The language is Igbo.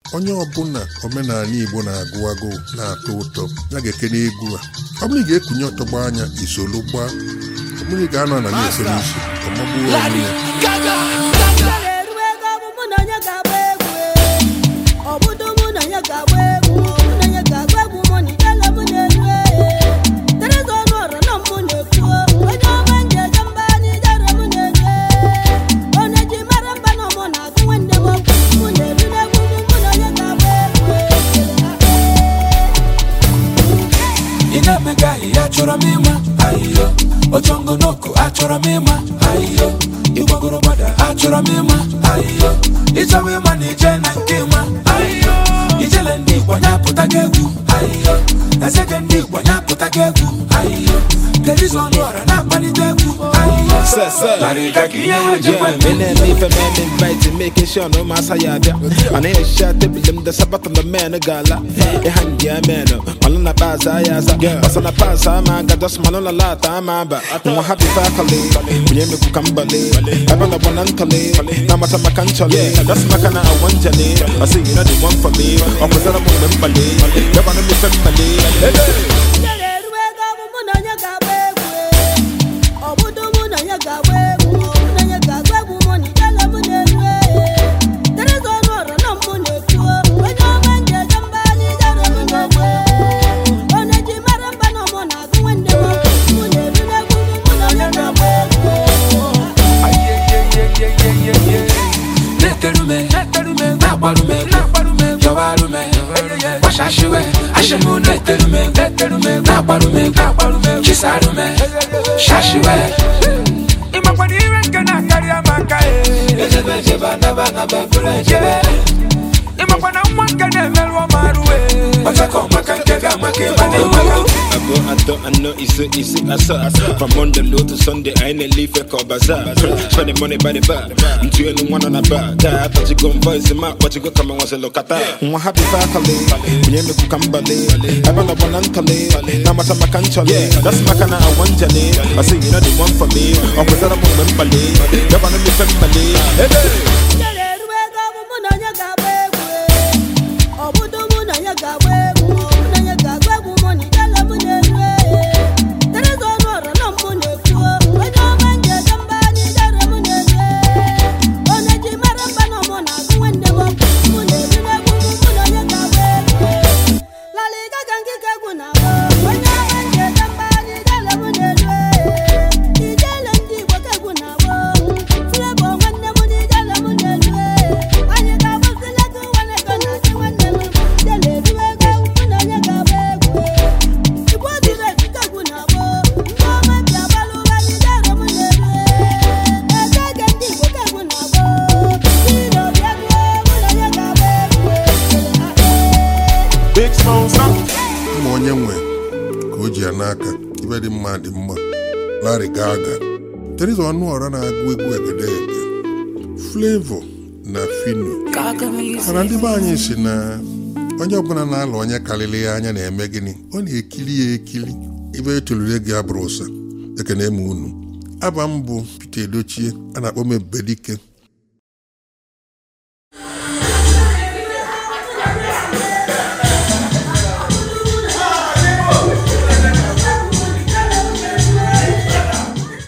onye ọbụla omenala igbo na-agụ agụụ na-atọ ụtọ ya ga-ekene egwu a ọ bụrụ ị ga-ekunye ọtọgbọ anya isolu gbaa ọ bụrụ ị ga-anọ na na-esoro isi ọmagbuo onwe ya eru ego bụ mụ na onye ga-agba egwu ọ bụdo mụ na onye ga-agba egwu mụ na onye ga-agba egwu mụ na idele mụ na-eru tereza ọnụ ọra na mụ na-ekwu onye ọma nje eje mba anyị jere mụ na-eru onye ji mara mba na mụ na-agụ nwanne m okwu mụ na-eru n'egwu mụ mụ na onye ga-agba egwu ị na-emega ahịhịa achọrọ m ịma ahịhịa ochongonoko achọrọ m ịma ahịhịa ịgbagoro gbada achọrọ m ịma ahịhịa ịchọwa ịma na ije na nke ịma ahịhịa ijele ndị igbo nyapụta gị egwu ahịhịa ezege ndị igbo nyapụta gị egwu ahịhịa terizo ọnụ ọra na-akpalite egwu ahịhịa Sir, sir. larịga ka ihe ha ji Yeah, gwa me and me for man invited, making sure no mass I have And I shot the them the sabat on the man a gala. A hand yeah man, Malona pass I as a girl. But on a pass I'm a got just Malona lot I'm a ba. I'm happy faculty. We ain't make Kambale. I'm on the one antale. Now my time canchale. That's my kind of one jale. I say you know the one for me. I'm with them on them ballet. You're gonna be family. Ijele eru ego bụ mụ na onye ga-agba egwu ọ bụdo mụ na onye ga-agba egwu mụ na onye ga-agba egwu mụ na ijele mụ na-eru tereza ọnụ ọra na mụ na-ekwu onye ọma nje eje mba anyị jere mụ na-egwu onye ji mara mba na mụ na-agụ nwanne m okwu mụ na-eru n'egwu mụ mụ na onye ga-agba egwu na-eterume na-agbarume yọwarume gbashashiwe ashimu na-eterume na-agbarume chisarume shashiwe ịmakwara ire nke na-akarị amaka ejebe ejebe anaba anaba bụrụ ejebe ịmakwana nwa nke na-emerụ ọmarụwe ọchakọ maka nke ga-amaka ịma na-enweghị I go, I thought I know it's it, it's it, I saw. From Monday low to Sunday, I ain't a leaf a call bazaar. Spending money by the bar. I'm two and one on a bar. I thought you gon' voice him out, but you go come and want to look at that. I'm happy faculty. We ain't make kambale. I run up on antale. Now my time I can't chale. That's my kind of one jale. I say you know the one for me. I'm with that I'm on Mbale. You're gonna be family. Hey, hey. Ijele eru ego bụ mụ na onye ga-agba egwu ọ bụdo mụ na onye ga-agba egwu mụ na onye ga-agba egwu mụ na ijele mụ na-eru tereza ọnụ ọra na mụ na-ekwu onye ọma nje eje mba anyị jere mụ na-eru onye ji mara mba na mụ na-agụ nwanne m okwu mụ na-eru n'egwu mụ mụ na onye ga-agba egwu laliga ka nkike egwu na-agba onye ọma nje eje mba anyị jere mụ na-eru ijele ndị igbo ka egwu na-agba Flavour nwanne m na ijele mụ na-eru anyị ga-agbazile gị nwanne ego na chi nwanne m ijele eru ego mụ na onye ga-agba egwu igbo dịrị etike egwu na-agba ndị ọma ji agbalụ ụra anyị jere mụ na-eru ege ndị igbo ka egwu na-agba ire ọbịa gụọ mụ na onye ga-agba egwu Big sponsor. ma onye nwe ka o ji ya n'aka ibe dị mma dị mma Larry Gaga Teresa Ọnụọra na-agụ egwu egedege Flavor na Fino mana ndị be anyị si na onye ọbụla na-alụ onye karịrị ya anya na-eme gịnị ọ na-ekiri ya ekiri ibe etolure gị abụrụ ụsa ekene m unu aba m bụ Peter Edochie a na-akpọ m Ebubedike